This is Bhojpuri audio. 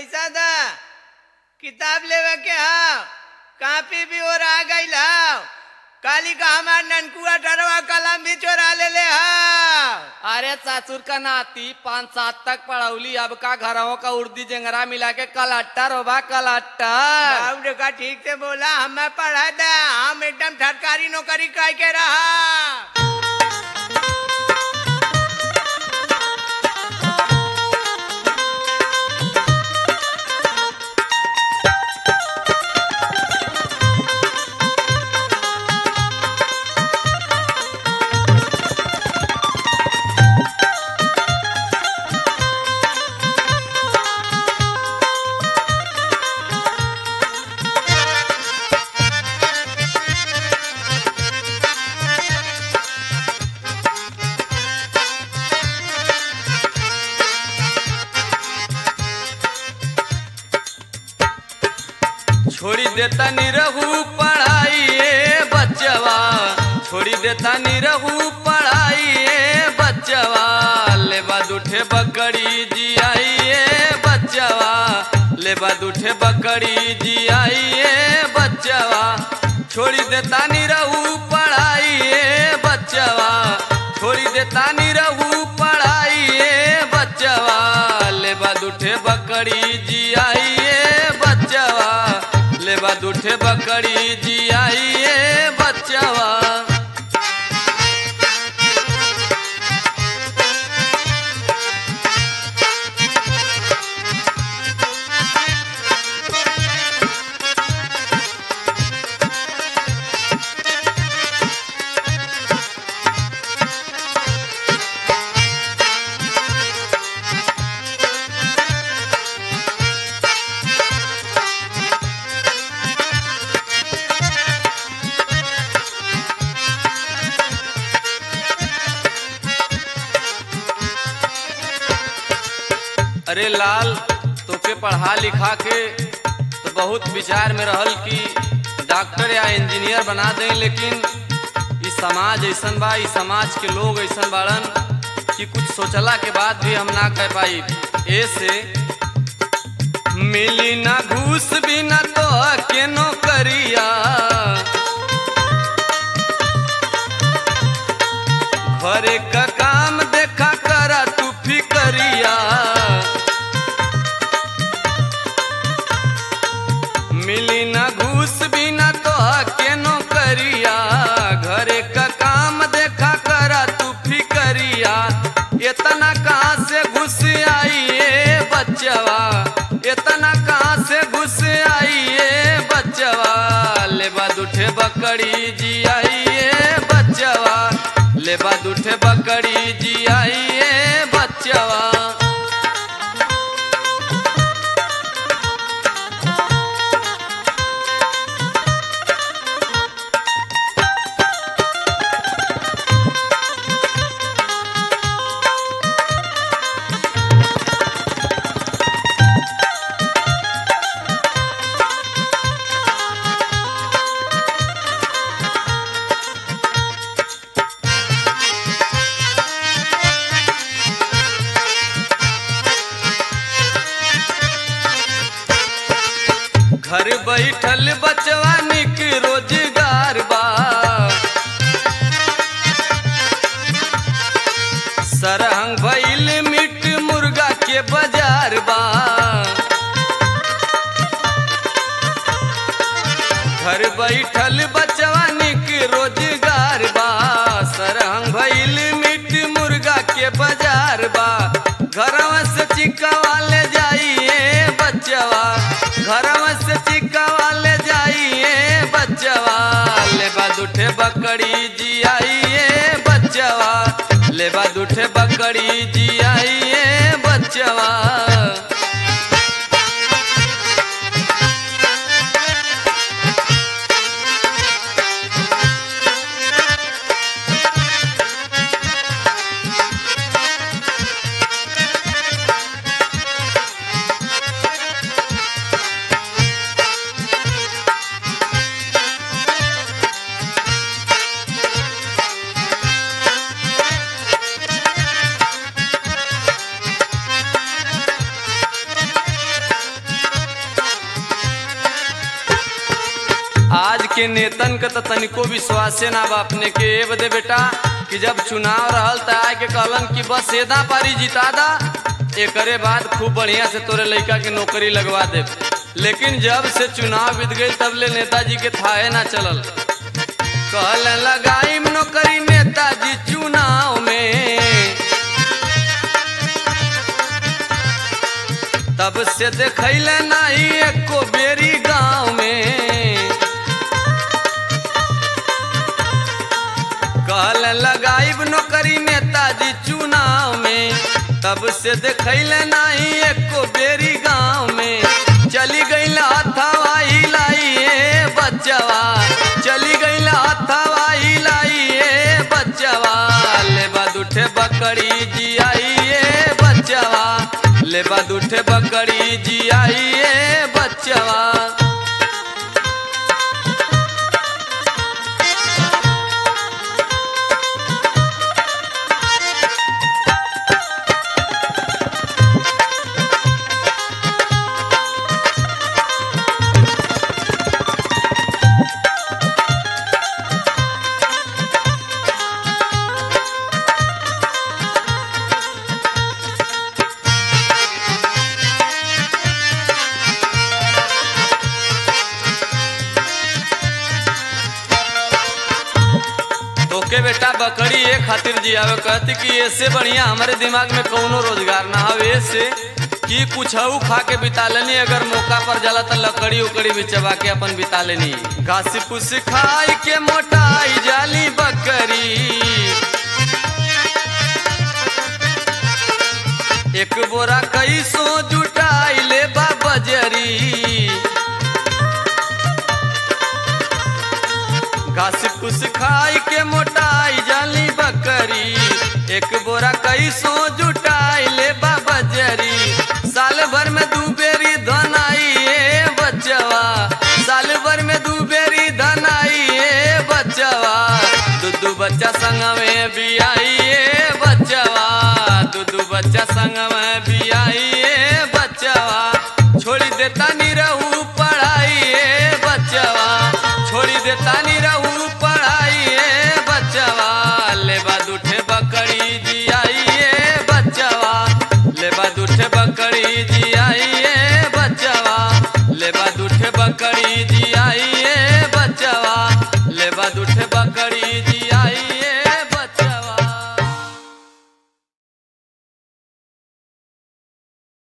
पैसा दा किताब लेवे के हाव कापी भी और आ गई हाव काली का हमार ननकुआ डरवा कलम भी चोरा ले ले हाव अरे चाचुर का नाती पाँच सात तक पढ़ौली अब का घरों का उर्दी जंगरा मिला के कलट्टर होबा कलट्टर बाबू का ठीक से बोला हमें पढ़ा दा हम एकदम सरकारी नौकरी कह के रहा छोड़ी देता निरहू पढ़ाई ए बच्चवा छोड़ी देता निरहू पढ़ाई ए बच्चवा ले बाद उठे बकरी जियाई ए बच्चवा ले बाद उठे बकरी जियाई ए बच्चवा छोड़ी देता निरहू पढ़ाई ए बच्चवा छोड़ी देता निरहू पढ़ाई ए बच्चवा ले बाद उठे बकरी जियाई ए बच्चवा ले बाद उठे बकरी जियाई ए बच्चवा अरे लाल तोके पढ़ा लिखा के तो बहुत विचार में रहल कि डॉक्टर या इंजीनियर बना दें लेकिन ई समाज ऐसन बा ई समाज के लोग ऐसन बाड़न कि कुछ सोचला के बाद भी हम ना कह पाई ऐसे मिली ना घूस बिना तो के नौकरिया घरे का काम देखा करा तू फिकरिया मिली ना घूस बिना तो के नौकरिया घरे का काम देखा करा तू फिकरिया इतना कहाँ से घुस आई ए बच्चवा इतना कहाँ से घुस आई ए बच्चवा ले बाद उठे बकरी जियाई ए बच्चवा ले बाद उठे बकरी जियाई ए बच्चवा घर बैठल बचवा निक रोजगार बा सरहंग भइल मीट मुर्गा के बाजार बा घर बैठल बचवा निक रोजगार बा सरहंग भइल मीट मुर्गा के बाजार बा घरवा से चिकवा ले जाइए बच्चवा घरवा से चिकवा ले जाइए बच्चवा ले बाद उठे बकरी जियाइए बच्चवा ले बाद उठे बकरी जियाइए बच्चवा के नेतन के तो तनिको विश्वासे ना बा अपने के ए बदे बेटा कि जब चुनाव रहल त आए के कहलन कि बस एदा पारी जिता दा एकरे बाद खूब बढ़िया से तोरे लइका के नौकरी लगवा दे लेकिन जब से चुनाव बीत गई तब ले नेताजी के थाहे ना चलल कहल लगाई नौकरी नेताजी चुनाव में तब से देखैले नहीं एको बेरी गांव में कहल लगाइब नौकरी नेताजी चुनाव में तब से देखैले नहीं एको बेरी गांव में चली गईल हथवा हिलाइए बच्चवा चली गईल हथवा हिलाइए बच्चवा ले बाद उठे बकरी जियाइए बच्चवा ले बाद उठे बकरी जियाइए बच्चवा तोके बेटा बकरी ये खातिर जियावे कहती कि ऐसे बढ़िया हमारे दिमाग में कौनो रोजगार ना हवे ऐसे कि कुछ खा के बिता लेनी अगर मौका पर जाला तो लकड़ी उकड़ी भी चबा के अपन बिता लेनी घास फूस खाई के मोटाई जाली बकरी एक बोरा कई सो जुटाई ले बा बजरी घास फूस खाई के मोटाई जाली बकरी एक बोरा कई सो जुटाई ले बाबा जरी साल भर में दू बेरी धन आई ए बच्चवा साल भर में दू बेरी धन आई ए बच्चवा दू दू बच्चा संग में भी आई ए बच्चवा दू दू बच्चा संग में भी आई ए बच्चवा छोड़ी देता नी रहू पढ़ाई ए बच्चवा छोड़ी देता नी रहू पढ़ाई ए बच्चवा ले बाद उठे बकरी जियाई ए बच्चवा ले बाद उठे बकरी जियाई